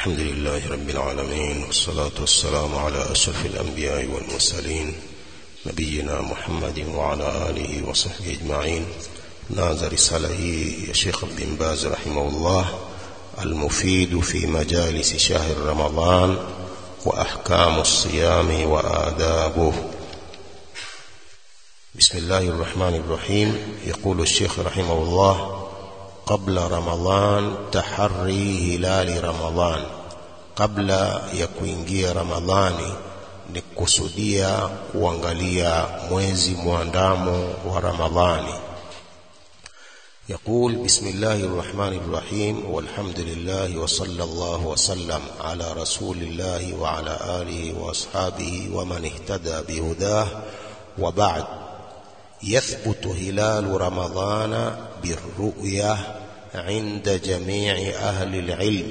الحمد لله رب العالمين والصلاة والسلام على أشرف الأنبياء والمرسلين نبينا محمد وعلى آله وصحبه أجمعين نازل رسالة يا شيخ بن باز رحمه الله المفيد في مجالس شهر رمضان وأحكام الصيام وآدابه بسم الله الرحمن الرحيم يقول الشيخ رحمه الله قبل رمضان تحري هلال رمضان قبل ya kuingia ramadhani ni kusudia kuangalia mwezi mwandamo wa ramadhani يقول بسم الله الرحمن الرحيم والحمد لله وصلى الله وسلم على رسول الله وعلى آله وأصحابه ومن اهتدى بهداه وبعد يثبت هلال رمضان بالرؤية عند جميع أهل العلم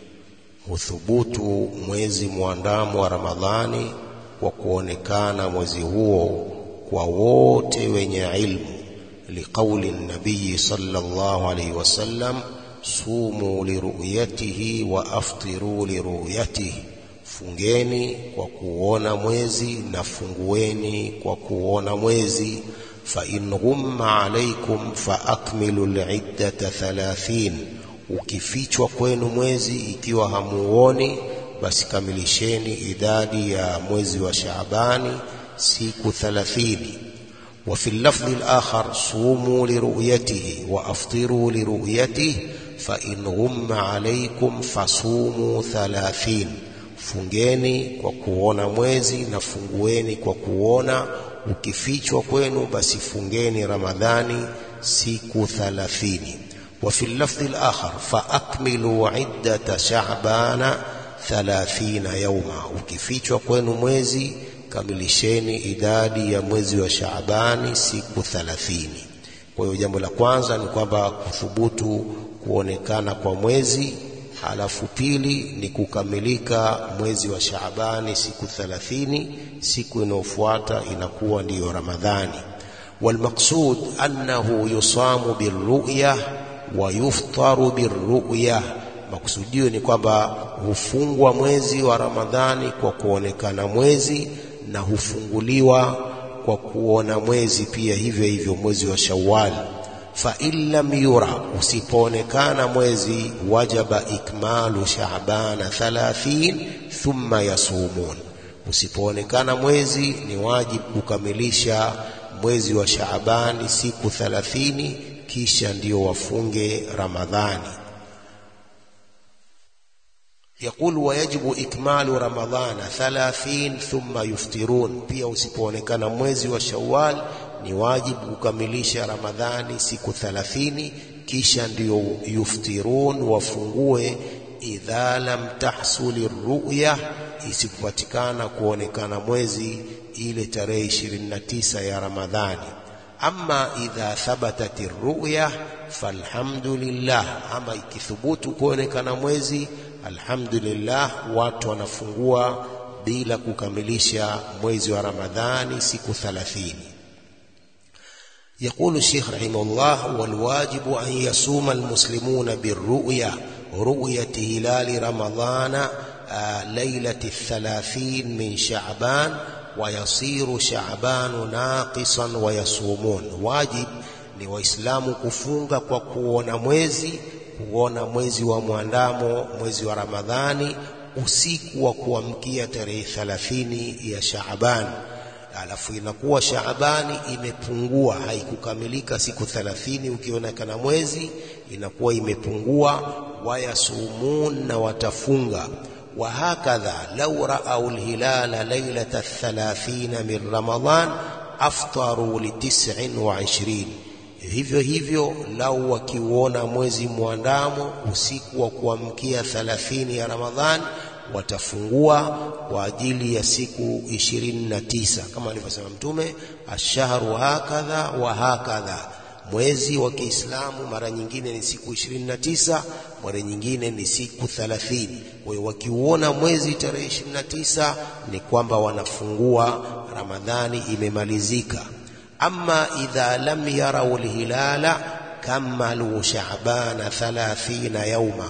huthubutu mwezi mwandamo wa Ramadhani kwa kuonekana mwezi huo kwa wote wenye ilmu liqauli nabii sallallahu alaihi wasallam sumu liruyatihi wa aftiru liruyatihi fungeni kwa kuona mwezi na fungueni kwa kuona mwezi fa in ghumma alaikum fa akmilu liddata thalathin ukifichwa kwenu mwezi ikiwa hamuoni basi kamilisheni idadi ya mwezi wa Shaabani siku thalathini وفي اللفظ الآخر صوموا لرؤيته وأفطروا لرؤيته فإن غم عليكم فصوموا ثلاثين fungeni kwa kuona mwezi na fungueni kwa kuona ukifichwa kwenu basi fungeni ramadhani siku thalathini وفي اللفظ الآخر فأكملوا عدة شعبان ثلاثين يوما ukifichwa kwenu mwezi kamilisheni idadi ya mwezi wa Shaabani siku 30 kwa hiyo jambo la kwanza ni kwamba kuthubutu kuonekana kwa mwezi halafu pili ni kukamilika mwezi wa Shaabani siku 30 siku inayofuata inakuwa ndiyo Ramadhani والمقصود أنه يصام بالرؤية ويفطر بالرؤية maksudio ni kwamba hufungwa mwezi wa Ramadhani kwa kuonekana mwezi na hufunguliwa kwa kuona mwezi pia hivyo hivyo mwezi wa Shawwal fa illam yura usipoonekana mwezi wajaba ikmalu Shaabana 30 thumma yasumun usipoonekana mwezi ni wajibu kukamilisha mwezi wa Shaabani siku 30 kisha ndio wafunge Ramadhani يقول ويجب إكمال رمضان ثلاثين ثم يفطرون pia usipoonekana mwezi wa Shawwal ni wajibu kukamilisha Ramadhani siku 30 kisha ndio yuftirun wafungue idha lam tahsuli ruya isikupatikana kuonekana mwezi ile tarehe 29 ya Ramadhani ama idha thabatat ruya falhamdulillah ama ikithubutu kuonekana mwezi alhamdulillah watu wanafungua bila kukamilisha mwezi wa Ramadhani siku 30 يقول الشيخ رحمه الله والواجب أن يصوم المسلمون بالرؤيا رؤية هلال رمضان ليلة الثلاثين من شعبان ويصير شعبان ناقصا ويصومون واجب ni waislamu kufunga kwa kuona mwezi kuona mwezi wa mwandamo mwezi wa Ramadhani usiku wa kuamkia tarehe 30 ya Shaaban alafu inakuwa Shaabani imepungua haikukamilika siku 30 ukionekana mwezi inakuwa imepungua wayasumun na watafunga وهكذا لو رأوا الهلال ليلة الثلاثين من رمضان أفطروا لتسع وعشرين hivyo hivyo lau wakiuona mwezi mwandamo usiku wa kuamkia 30 ya Ramadhani watafungua kwa ajili ya siku 29 kama alivyosema Mtume ashharu hakadha wa hakadha mwezi wa Kiislamu mara nyingine ni siku 29 mara nyingine ni siku 30 kwa hiyo wakiuona mwezi tarehe 29 ni kwamba wanafungua Ramadhani imemalizika ama idha lam yarau alhilala kamalu sha'bana 30 yauma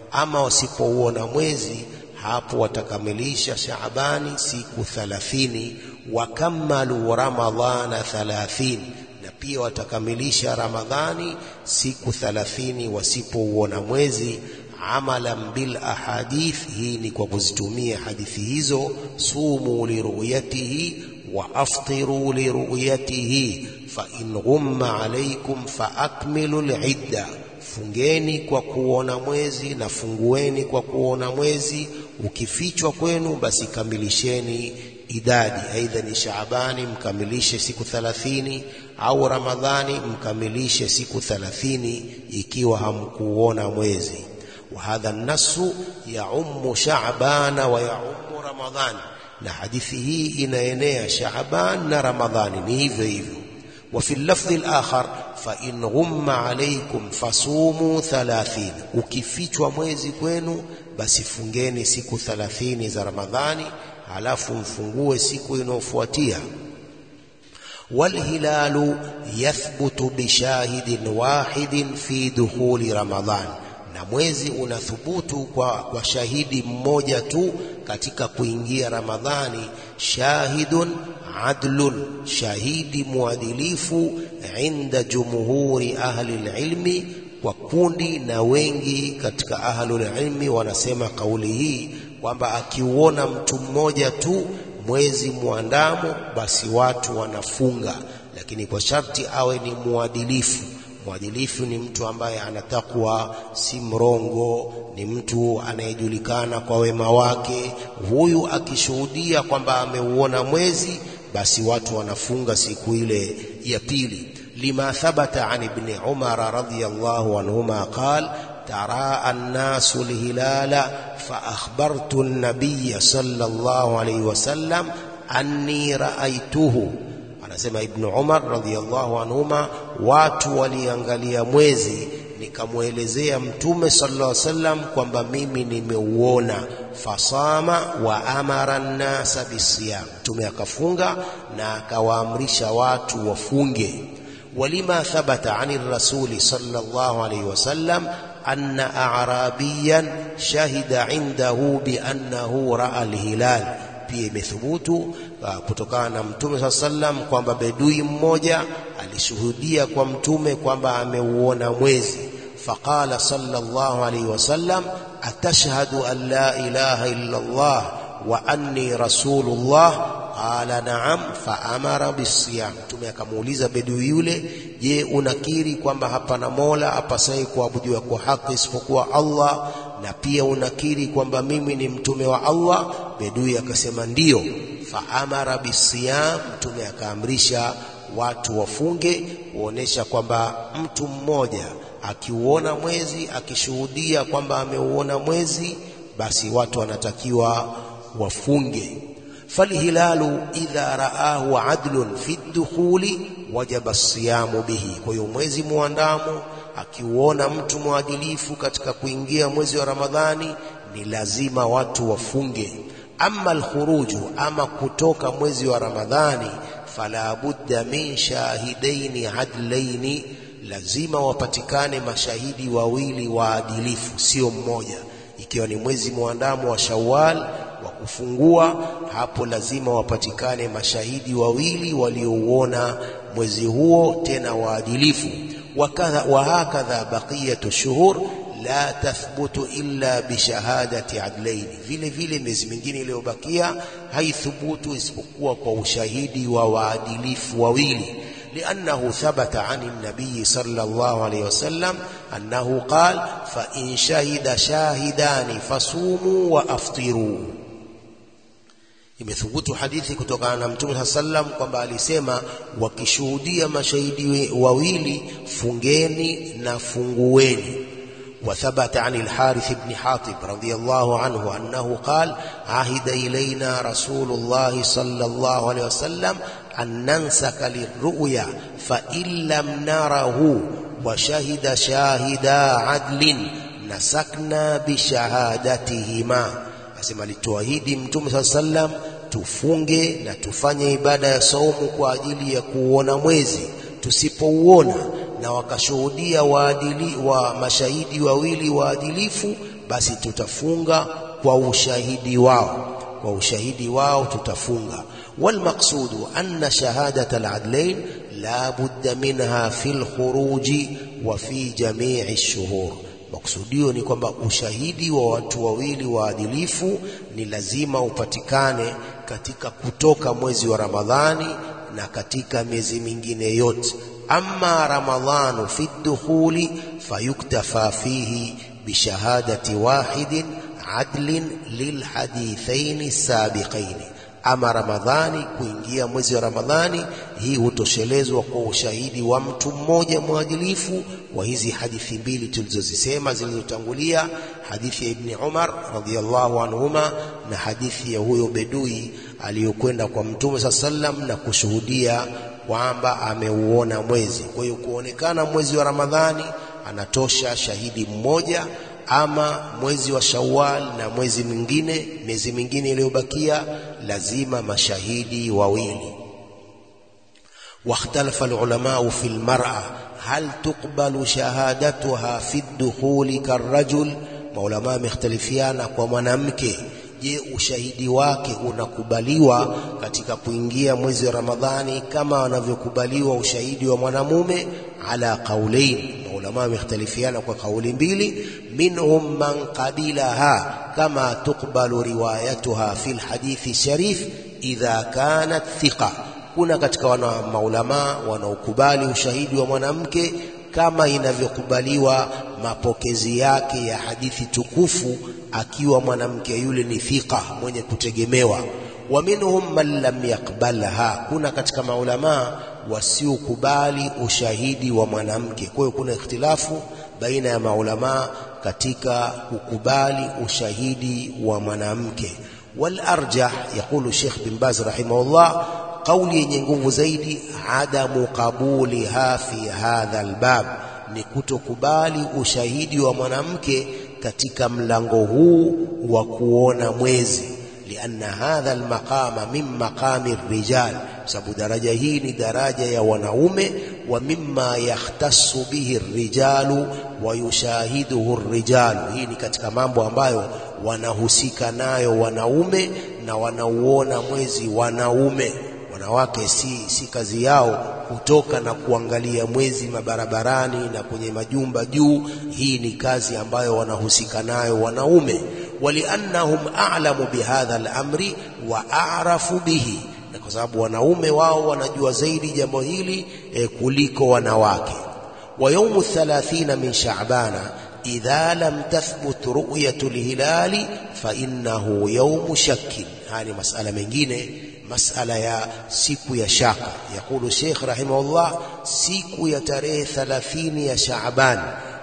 ama wasipouona mwezi hapo watakamilisha Shaabani siku thalathini, wakamalu Ramadhana thalathin, na pia watakamilisha Ramadhani siku thalathini wasipouona mwezi. Amalan bil ahadith, hii ni kwa kuzitumia hadithi hizo. Sumu liruyatihi wa aftiru liruyatihi fa in ghumma alaykum fa akmilu lidda Fungeni kwa kuona mwezi na fungueni kwa kuona mwezi. Ukifichwa kwenu, basi kamilisheni idadi, aidha ni Shaabani mkamilishe siku thalathini au Ramadhani mkamilishe siku thalathini ikiwa hamkuona mwezi. Wa hadha nasu yaummu Shaabana wa yaummu Ramadhani, na hadithi hii inaenea Shaaban na Ramadhani, ni hivyo hivyo. Wa fi lafdhi al-akhar fa in ghumma alaykum fasumu thalathin, ukifichwa mwezi kwenu basi fungeni siku thalathini za Ramadhani, halafu mfungue siku inayofuatia. Walhilalu yathbutu bishahidin wahidin fi dukhuli Ramadhan, na mwezi unathubutu kwa, kwa shahidi mmoja tu katika kuingia Ramadhani. Shahidun adlun, shahidi mwadilifu. Inda jumhuri ahli lilmi, kwa kundi na wengi katika ahlul ilmi wanasema kauli hii kwamba akiuona mtu mmoja tu mwezi mwandamo, basi watu wanafunga, lakini kwa sharti awe ni mwadilifu. Mwadilifu ni mtu ambaye anatakwa, si mrongo, ni mtu anayejulikana kwa wema wake. Huyu akishuhudia kwamba ameuona mwezi, basi watu wanafunga siku ile ya pili. Lima thabata an ibni Umara radhiyallahu anhuma qal taraa nnasu lhilala fa akhbartu nabiya sallallahu alayhi wasallam anni raaituhu. Anasema Ibnu Umar radhiyallahu anhuma, watu waliangalia mwezi nikamwelezea Mtume sallallahu alayhi wasallam kwamba mimi nimeuona. Fasama wa amara nnasa bisiyam, Mtume akafunga na akawaamrisha watu wafunge. Walima thabata ani rasuli sallallahu alayhi wasallam anna a'rabiyan shahida indahu biannahu raa alhilal, pia imethubutu kutokana na Mtume saa sallam kwamba bedui mmoja alishuhudia kwa Mtume kwamba ameuona mwezi. Faqala sallallahu alayhi wasallam atashhadu an la ilaha illa Allah wa anni rasulullah Qala naam, fa amara bisiyam. Mtume akamuuliza bedui yule, je, unakiri kwamba hapana mola apasaye kuabudiwa kwa haki isipokuwa Allah, na pia unakiri kwamba mimi ni mtume wa Allah? Bedui akasema ndiyo. Fa amara bisiyam, Mtume akaamrisha watu wafunge, kuonesha kwamba mtu mmoja akiuona mwezi akishuhudia kwamba ameuona mwezi, basi watu wanatakiwa wafunge. Falhilalu idha raahu adlun fi dukhuli wajaba siyamu bihi. Kwa hiyo mwezi muandamo akiuona mtu mwadilifu katika kuingia mwezi wa Ramadhani ni lazima watu wafunge. Amma alkhuruju, ama kutoka mwezi wa Ramadhani, fala budda min shahidaini adlaini, lazima wapatikane mashahidi wawili waadilifu, sio mmoja. Ikiwa ni mwezi muandamo wa Shawwal wa kufungua, hapo lazima wapatikane mashahidi wawili waliouona mwezi huo, tena waadilifu. Wa hakadha baqiyatu shuhur la tathbutu illa bishahadati adlaini, vile vile miezi mingine iliyobakia haithubutu isipokuwa kwa ushahidi wa waadilifu wawili. Liannahu thabata ani nabiyi sallallahu alayhi wasallam annahu qal fa in shahida shahidani fasumu wa aftiru Imethubutu hadithi kutokana na Mtume saa sallam kwamba alisema, wakishuhudia mashahidi wawili fungeni na fungueni. Wa thabata an al-Harith ibn Hatib radhiyallahu anhu annahu qala ahida ilayna Rasulullah sallallahu alayhi wasallam an nansaka lirruya fa in lam narahu wa shahida shahida adlin nasakna bishahadatihima Asema alituahidi Mtume saa sallam tufunge na tufanye ibada ya saumu kwa ajili ya kuuona mwezi. Tusipouona na wakashuhudia waadili wa mashahidi wawili waadilifu, basi tutafunga kwa ushahidi wao kwa ushahidi wao tutafunga والمقصود أن شهادة العدلين لا بد منها في الخروج وفي جميع الشهور maksudio ni kwamba ushahidi wa watu wawili waadilifu ni lazima upatikane katika kutoka mwezi wa Ramadhani na katika miezi mingine yote amma ramadhanu fi dukhuli fayuktafa fihi bishahadati wahidin adlin lilhadithaini sabiqaini ama Ramadhani kuingia mwezi wa Ramadhani hii hutoshelezwa kwa ushahidi wa mtu mmoja mwadilifu wa hizi hadithi mbili tulizozisema zilizotangulia hadithi ya Ibni Umar radhiyallahu anhuma na hadithi ya huyo bedui aliyokwenda kwa Mtume saa sallam na kushuhudia kwamba ameuona mwezi. Kwa hiyo kuonekana mwezi wa Ramadhani anatosha shahidi mmoja ama mwezi wa Shawwal na mwezi mwingine miezi mingine iliyobakia lazima mashahidi wawili. واختلف العلماء في المرأة هل تقبل شهادتها في الدخول كالرجل maulama wamekhtalifiana kwa mwanamke je ushahidi wake unakubaliwa katika kuingia mwezi wa Ramadhani kama wanavyokubaliwa ushahidi wa mwanamume ala qaulain maulama wamekhtalifiana kwa kauli mbili minhum man qabilaha kama tuqbalu riwayatuha fi lhadithi sharif idha kanat thiqa kuna katika wana maulama wanaokubali ushahidi wa mwanamke kama inavyokubaliwa mapokezi yake ya hadithi tukufu akiwa mwanamke yule ni thika mwenye kutegemewa wa minhum man lam yakbalha kuna katika maulama wasiokubali ushahidi wa mwanamke kwa hiyo kuna ikhtilafu baina ya maulama katika kukubali ushahidi wa mwanamke wal arjah yaqulu Sheikh bin Baz rahimahullah kauli yenye nguvu zaidi adamu qabuliha fi hadha albab ni kutokubali ushahidi wa mwanamke katika mlango huu wa kuona mwezi lianna hadha almaqama min maqami rijal sababu daraja hii ni daraja ya wanaume wa mimma yahtassu bihi rijalu wa yushahiduhu rijalu hii ni katika mambo ambayo wanahusika nayo wanaume na wanauona mwezi wanaume wanawake si, si kazi yao kutoka na kuangalia mwezi mabarabarani na kwenye majumba juu. Hii ni kazi ambayo wanahusika nayo wanaume, waliannahum a'lamu bihadha al-amri wa a'rafu bihi, na kwa sababu wanaume wao wanajua zaidi jambo hili e, kuliko wanawake. wa yaumu 30 min sha'bana idha lam tathbut ru'yatu al-hilali fa innahu yaumu shakkin. Haya ni masala mengine masala ya siku ya shaka. Yakulu Sheikh rahimahullah, siku ya tarehe 30 ya Shaaban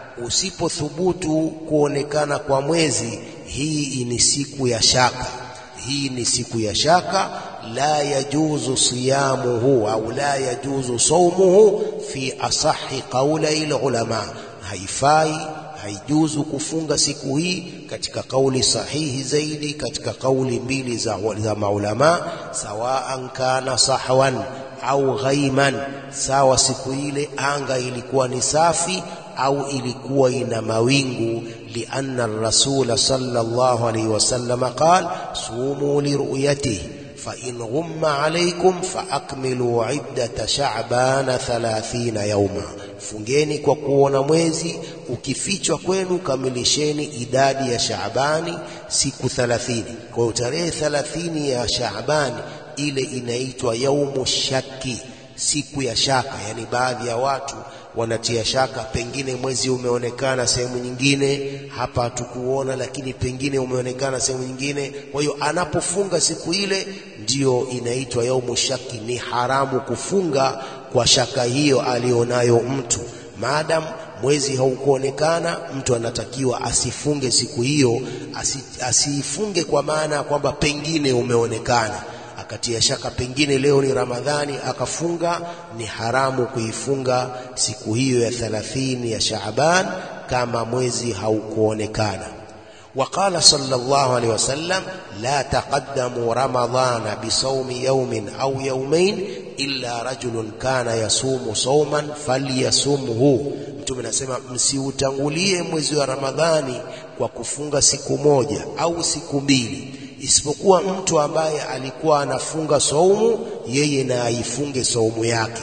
usipothubutu kuonekana kwa mwezi, hii ni siku ya shaka. Hii ni siku ya shaka, la yajuzu siyamuhu au la yajuzu saumuhu fi asahi qaulai ulama, haifai haijuzu kufunga siku hii katika kauli sahihi zaidi katika kauli mbili za, za maulama sawaan kana sahwan au ghaiman sawa siku ile anga ilikuwa ni safi au ilikuwa ina mawingu lianna rasula sallallahu alayhi wasallam qal sumu liruyatihi فإن غم عليكم فأكملوا عدة شعبان ثلاثين يوما fungeni kwa kuona mwezi ukifichwa kwenu kamilisheni idadi ya Shaabani siku 30 kwa hiyo tarehe 30 ya Shaabani ile inaitwa yaumu shaki siku ya shaka yani baadhi ya watu wanatia shaka pengine mwezi umeonekana sehemu nyingine hapa hatukuona lakini pengine umeonekana sehemu nyingine kwa hiyo anapofunga siku ile ndiyo inaitwa yaumu shaki ni haramu kufunga kwa shaka hiyo alionayo mtu maadam mwezi haukuonekana mtu anatakiwa asifunge siku hiyo asi, asiifunge kwa maana ya kwamba pengine umeonekana akatia shaka pengine leo ni Ramadhani akafunga, ni haramu kuifunga siku hiyo ya 30 ya Shaaban kama mwezi haukuonekana. وقال صلى الله عليه وسلم لا تقدموا رمضان بصوم يوم أو يومين إلا رجل كان يصوم صوما فليصومه mtume anasema msiutangulie mwezi wa Ramadhani kwa kufunga siku moja au siku mbili isipokuwa mtu ambaye alikuwa anafunga saumu yeye na aifunge saumu yake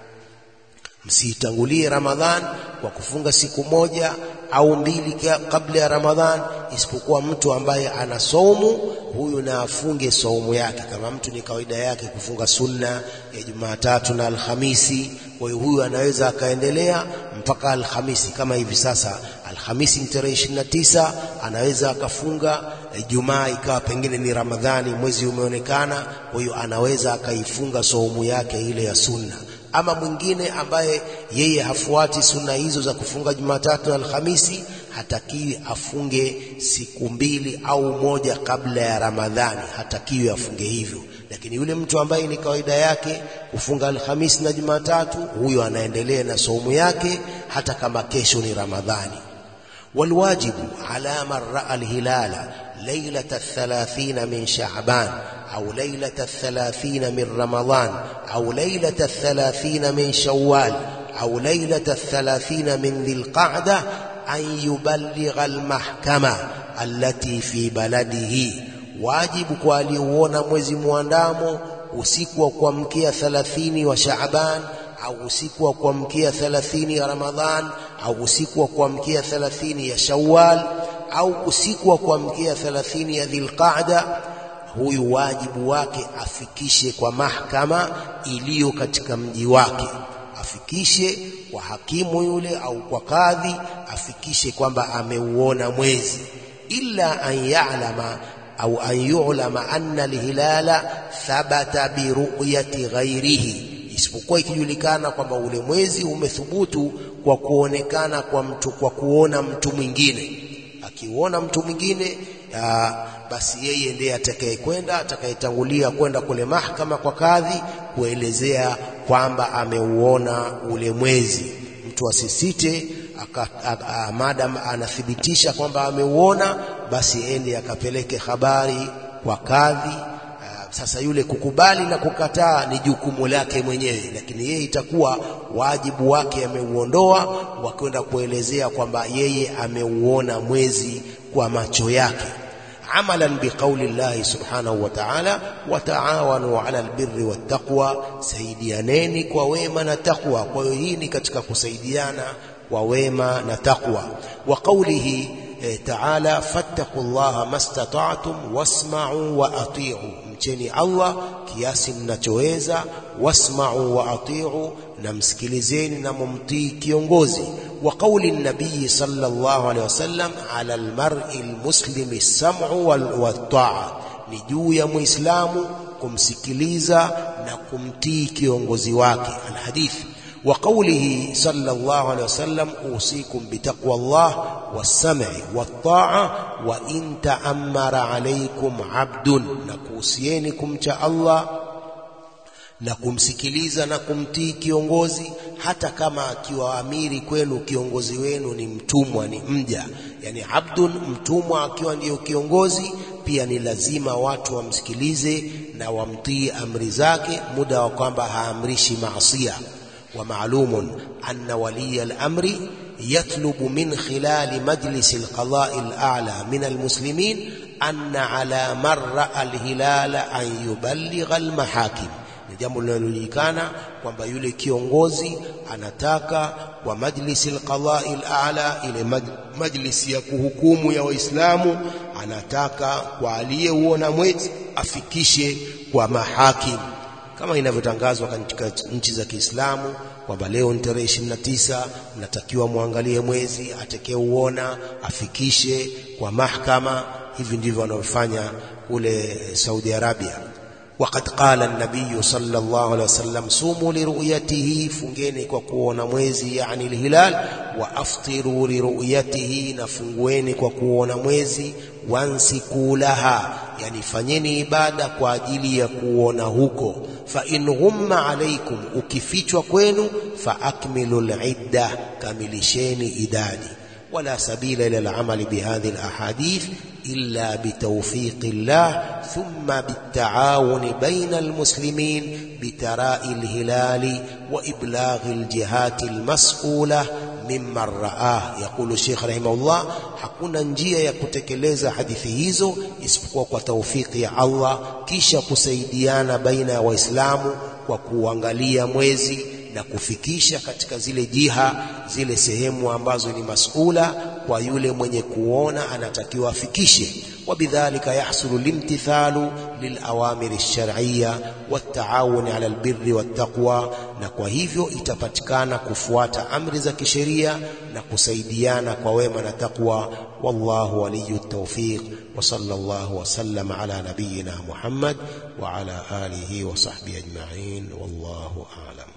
msiitangulie Ramadhan kwa kufunga siku moja au mbili kabla ya Ramadhan, isipokuwa mtu ambaye ana saumu, huyu na afunge saumu yake. Kama mtu ni kawaida yake kufunga sunna ya Jumatatu na Alhamisi, kwa hiyo huyu anaweza akaendelea mpaka Alhamisi. Kama hivi sasa Alhamisi ni tarehe ishirini na tisa, anaweza akafunga Ijumaa ikawa pengine ni Ramadhani, mwezi umeonekana, kwa hiyo anaweza akaifunga saumu yake ile ya sunna ama mwingine ambaye yeye hafuati sunna hizo za kufunga Jumatatu na Alhamisi, hatakiwi afunge siku mbili au moja kabla ya Ramadhani, hatakiwi afunge hivyo. Lakini yule mtu ambaye ni kawaida yake kufunga Alhamisi na Jumatatu, huyo anaendelea na saumu yake hata kama kesho ni Ramadhani. Walwajibu ala man raa alhilala lailata thalathina min Shaaban أو ليلة الثلاثين من رمضان أو ليلة الثلاثين من شوال أو ليلة الثلاثين من ذي القعدة أن يبلغ المحكمة التي في بلده واجب kualiuona mwezi muandamo usiku wa kuamkia 30 wa Shaaban au usiku wa kuamkia 30 ya Ramadhan au usiku wa kuamkia 30 ya Shawwal au usiku wa kuamkia 30 ya Dhulqa'da huyu wajibu wake afikishe kwa mahakama iliyo katika mji wake, afikishe kwa hakimu yule au kwa kadhi, afikishe kwamba ameuona mwezi, illa an ya'lama au an yu'lama anna alhilala thabata biruyati ghairihi, isipokuwa ikijulikana kwamba ule mwezi umethubutu kwa kuonekana kwa mtu, kwa kuona mtu mwingine. Akiuona mtu mwingine aa, basi yeye ndiye atakayekwenda atakayetangulia kwenda kule mahakama kwa kadhi kuelezea kwamba ameuona ule mwezi. Mtu asisite madam anathibitisha kwamba ameuona, basi ende akapeleke habari kwa kadhi. Sasa yule kukubali na kukataa ni jukumu lake mwenyewe, lakini yeye itakuwa wajibu wake ameuondoa, wakwenda kuelezea kwamba yeye ameuona mwezi kwa macho yake amalan biqauli llahi subhanahu wa ta'ala, wataawanu ala albirri wattaqwa, saidianeni kwa wema na taqwa. Kwa hiyo hii ni katika kusaidiana kwa wema na taqwa. Wa qaulihi eh, ta'ala fattaqu llaha mastata'tum wasma'u wa ati'u, mcheni Allah kiasi mnachoweza, wasma'u wa ati'u, na msikilizeni na mumtii kiongozi وقول النبي صلى الله عليه وسلم على المرء المسلم السمع والطاعة ni juu ya muislamu kumsikiliza na kumtii kiongozi wake alhadith wa qawlihi sallallahu alayhi wasallam usikum bitaqwa Allah was-sam'i wat-ta'a wa in ta'ammara alaykum 'abdun na kuhusieni kumcha Allah na kumsikiliza na kumtii kiongozi hata kama akiwa amiri kwenu kiongozi wenu ni mtumwa ni mja yani abdun mtumwa akiwa ndiyo kiongozi pia ni lazima watu wamsikilize na wamtii amri zake muda wa kwamba haamrishi maasia wa maalumun anna waliya al-amri yatlubu min khilali majlis al-qada'i al-a'la min al-muslimin anna ala marra al-hilala an yuballigha al-mahakim ni jambo linalojulikana kwamba yule kiongozi anataka kwa majlisi alqadai alala, ile majlisi ya kuhukumu ya Waislamu, anataka kwa aliyeuona mwezi afikishe kwa mahakim, kama inavyotangazwa katika nchi za Kiislamu kwamba leo ni tarehe 29, mnatakiwa muangalie mwezi, atakayeuona afikishe kwa mahakama. Hivi ndivyo wanavyofanya kule Saudi Arabia. وقد قال النبي صلى الله عليه وسلم صوموا لرؤيته fungeni kwa kuona mwezi yani alhilal wa aftiru liruyatihi na fungueni kwa kuona mwezi wansiku laha yani fanyeni ibada kwa ajili ya kuona huko fa in ghumma alaikum ukifichwa kwenu fa akmilu lidda kamilisheni idadi ولا سبيل إلى العمل بهذه الأحاديث إلا بتوفيق الله ثم بالتعاون بين المسلمين بتراء الهلال وإبلاغ الجهات المسؤولة mimman raah. Yaqulu Sheikh rahimahullah, hakuna njia ya kutekeleza hadithi hizo isipokuwa kwa taufiki ya Allah, kisha kusaidiana baina ya Waislamu kwa kuangalia mwezi na kufikisha katika zile jiha, zile sehemu ambazo ni masula kwa yule mwenye kuona anatakiwa afikishe. Wabidhalika yahsulu limtithalu lilawamiri lshar'iyya wattaawuni ala albirri wattaqwa, na kwa hivyo itapatikana kufuata amri za kisheria na kusaidiana kwa wema na taqwa. Wallahu waliyu tawfiq wa sallallahu wa sallama ala nabiyyina Muhammad wa ala alihi wa sahbihi ajma'in wallahu a'lam.